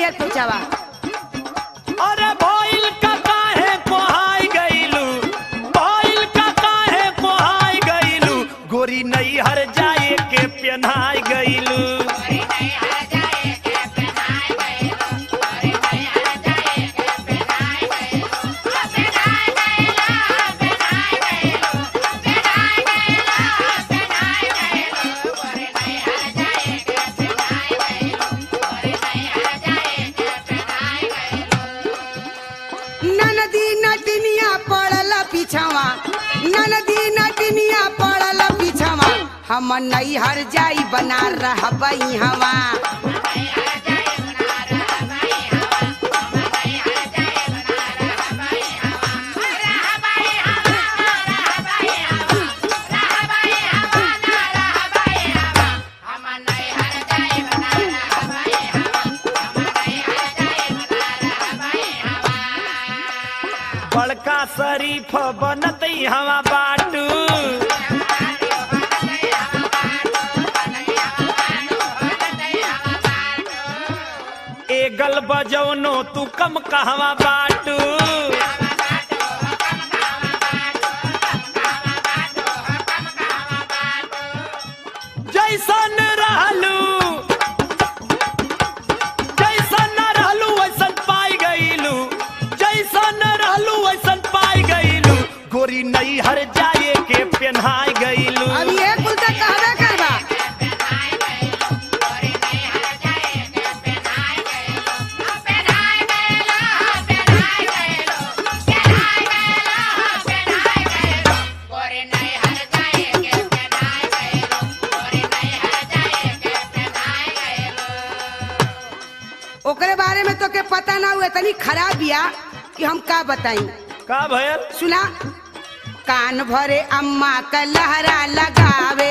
तैयार पहुंचावा अरे भइल का काहे कोहाई गइलू भइल का काहे कोहाई गइलू गोरी नहीं हर जाए के पेन्हाई गइलू ननदी नटिनिया पड़ल पीछवा ननदी नटिनिया पड़ल पीछवा हम नैहर जाई बना रहबई हवा बड़का शरीफ बनत हवा बाटू एगल बजौनो तू कम कहवा बाटू जैसन रहलू जैसन रहलू वैसन पाई गईलू जैसन रहलू वैसन पाई गईलू गोरी नहीं हर जाए के पेन्हाई गईलू अब ये कुल तक कहबे करबा ओकरे बारे में तो के पता ना हुआ इतनी खराब बिया कि हम का बताई का भयल सुना कान भरे अम्मा का लहरा लगावे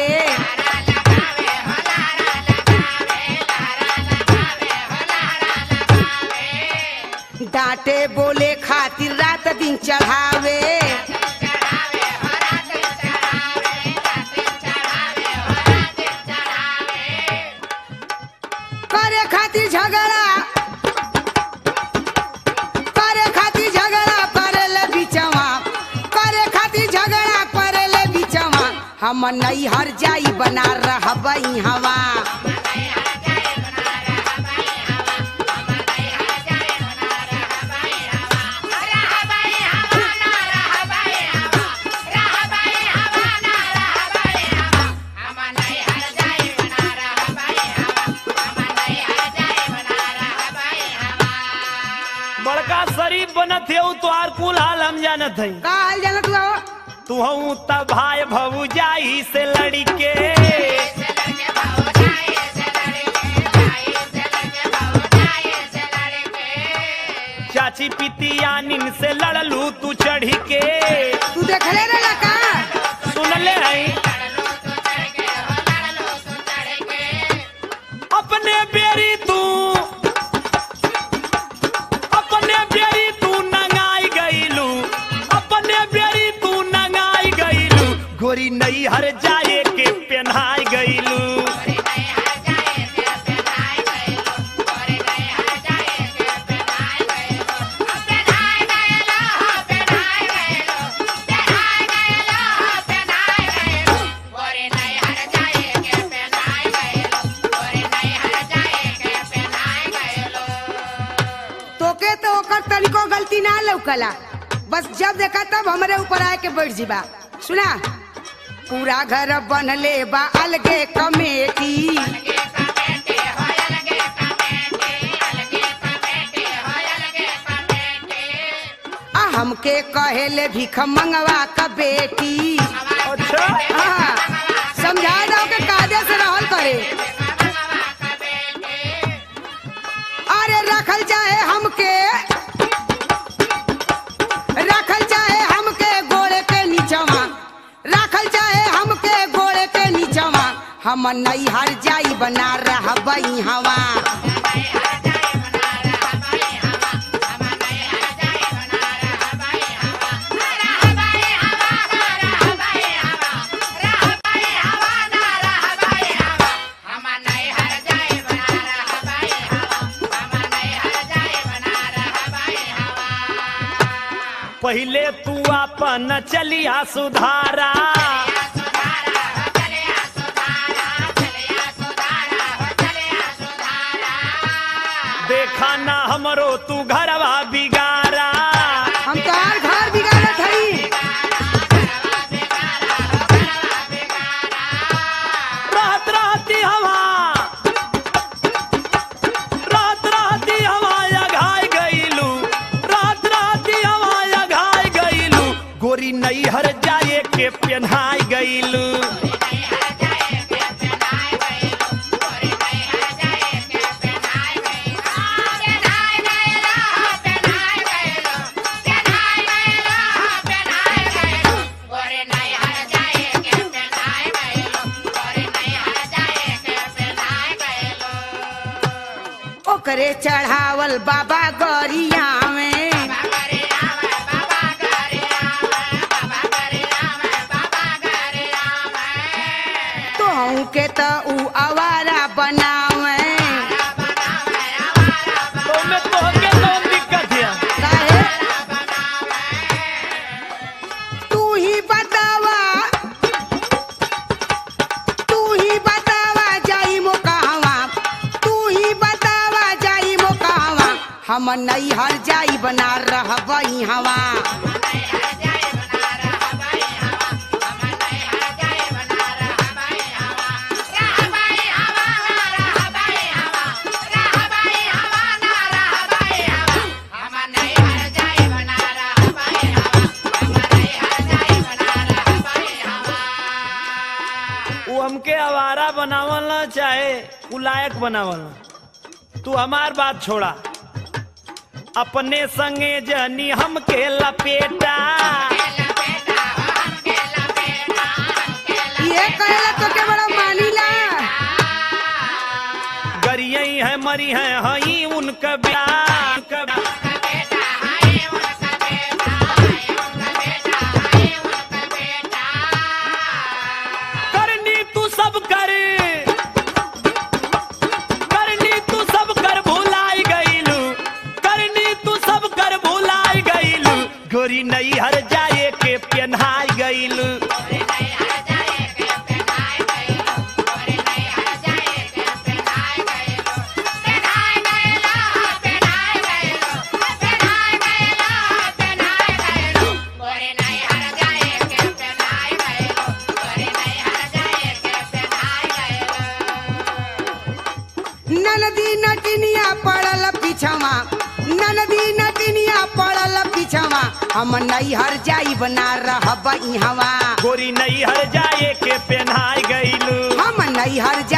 डांटे बोले खातिर रात दिन चढ़ावे करे खातिर झगड़ा करे खातिर झगड़ा करेले बिचवा करे खातिर झगड़ा करेले बिचवा हम नैहर जाई बना रहबई हवा बड़का शरीफ बनत है तो आर कुल हाल हम जानत है का हाल जाना तू आओ तू हूँ तब भाई भौजाई से लड़ी के चाची पितियानिन से लड़लू तू चढ़ी के तू देखले रहला का सुनले हैं अपने बेरी तू अपने बेरी तू नंगाई गईलू अपने बेरी तू नंगाई गईलू गोरी नहीं हर जाए के पेन्हाई गईलू तोके तो ओकर तनिको गलती ना लौकला बस जब देखा तब हमरे ऊपर आए के बैठ जीबा सुना पूरा घर बनले बा अलगे कमेटी आ हमके कहेले भीख मंगवा का बेटी अच्छा हाँ, समझा दो के कायदे से रहल करे अरे रखल चाहे हमके रखल चाहे हमके गोड़े के नीचवा रखल चाहे हमके गोड़े के नीचवा हम नैहर जाई बना रहबई हवा पहले तू अपन चलिया सुधारा देखा ना हमरो तू घरवा बिगारा हम तो और घर बिगाड़त हई रात राती हवा रात राती हवा अघाय गईलू रात राती हवा अघाय गईलू गोरी नैहर जाए के पेन्हाय गईलू ओकरे चढ़ावल बाबा गरिया में तोहू के त ऊ आवारा बनावे तो में तोहके कौन दिक्कत है काहे तू ही बतावा तू ही बतावा जाई मो कहवा तू ही बतावा जाई मो कहवा हम नैहर जाई बना रहबई हवा वो हमके आवारा बनावल ना चाहे उ लायक बनावल ना तू हमार बात छोड़ा अपने संगे जनी हमके लपेटा ये कहला तो के बड़ा मानीला गरियई है मरी है हई उनका ब्याह उनका करनी तू सब कर करनी तू सब कर भुलाई गईलू करनी तू सब कर भुलाई गईलू गोरी नैहर जाए के पेन्हाई गईलू ननदी नटिनिया पड़ल पिछवा ननदी नटिनिया पड़ल पिछवा हम नैहर जाई बना रहबई हवा गोरी नैहर जाए के पेन्हाई गईलू हम नैहर जा